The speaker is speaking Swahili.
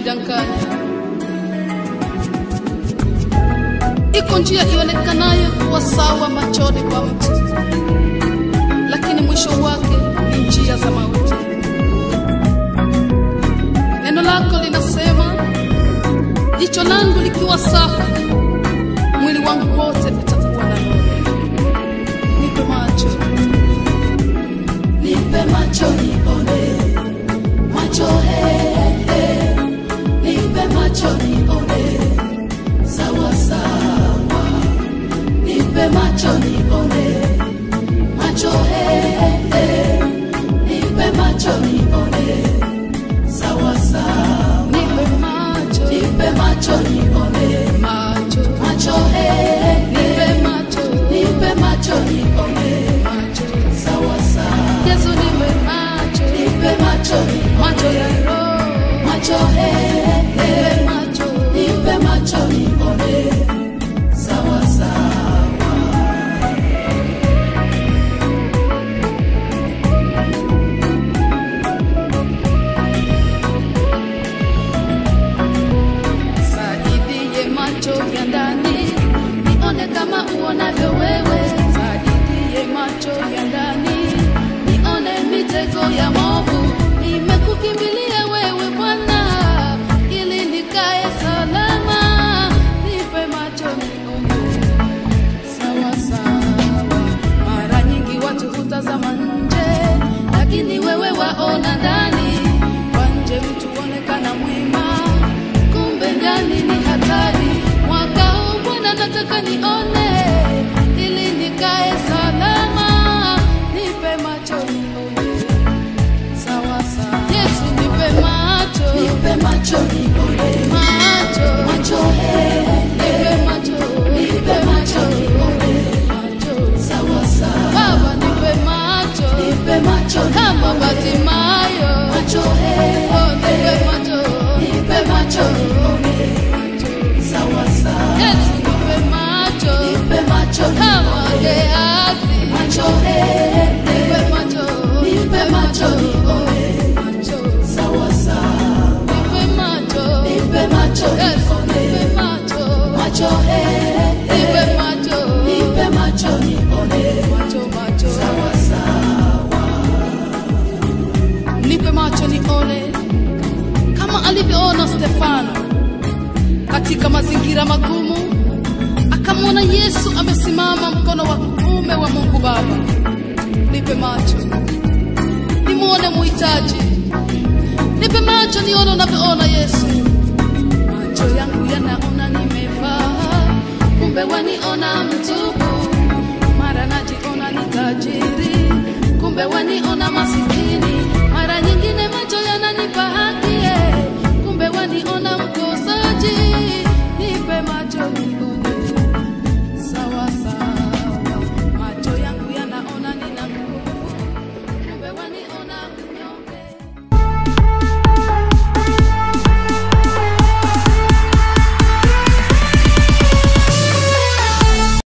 kunidanganya. Iko njia ionekanayo kuwa sawa machoni kwa mtu, lakini mwisho wake ni njia za mauti. Neno lako linasema, jicho langu likiwa safi, mwili wangu wote utakuwa na nuru. Nipe macho, nipe macho nione macho he, he. nipe macho nione sawa sawa nipe macho nione macho he, he. nipe macho nione sawa sawa nipe macho, nipe macho nione macho, macho he, he. nipe macho, nipe macho nione macho. sawa sawa Yesu nipe macho, nipe macho nione macho ya roho, macho he, he. nipe macho, nipe macho nione sawa sawa saidie macho ya ndani, nione kama uonavyo wewe. Saidie macho ya ndani, nione mitego ya movu. Nimekukimbilia wewe Bwana, ili nikae salama. Nipe macho nione sawa sawa. Mara nyingi watu hutazama nje, lakini wewe waona ndani. Kwa nje mtu onekana mwema, kumbe ndani ni hatari. Mwaka huu Bwana nataka nione, ili nikae salama. Nipe macho nione sawa sawa. Yesu nipe macho, nipe macho nione macho, macho he, nipe macho, nipe macho nione macho. sawa sawa Baba nipe macho nipe macho kama Batimayo, macho he, oh nipe macho, nipe macho nione sawa sawa Yesu nipe macho nipe macho kama Gehazi, macho he, nipe macho, nipe macho nione macho, sawa sawa nipe macho, nipe macho Yesu nione nipe macho, macho he, nipe macho, nipe macho nione macho, macho, sawa sawa nipe macho nione kama alivyoona Stefano katika mazingira magumu, akamwona Yesu amesimama mkono wa kuume wa Mungu Baba. Nipe macho nimwone muhitaji, nipe macho nione unavyoona Yesu. Macho yangu yanaona nimevaa, kumbe waniona mtupu. Mara najiona ni tajiri, kumbe waniona masikini.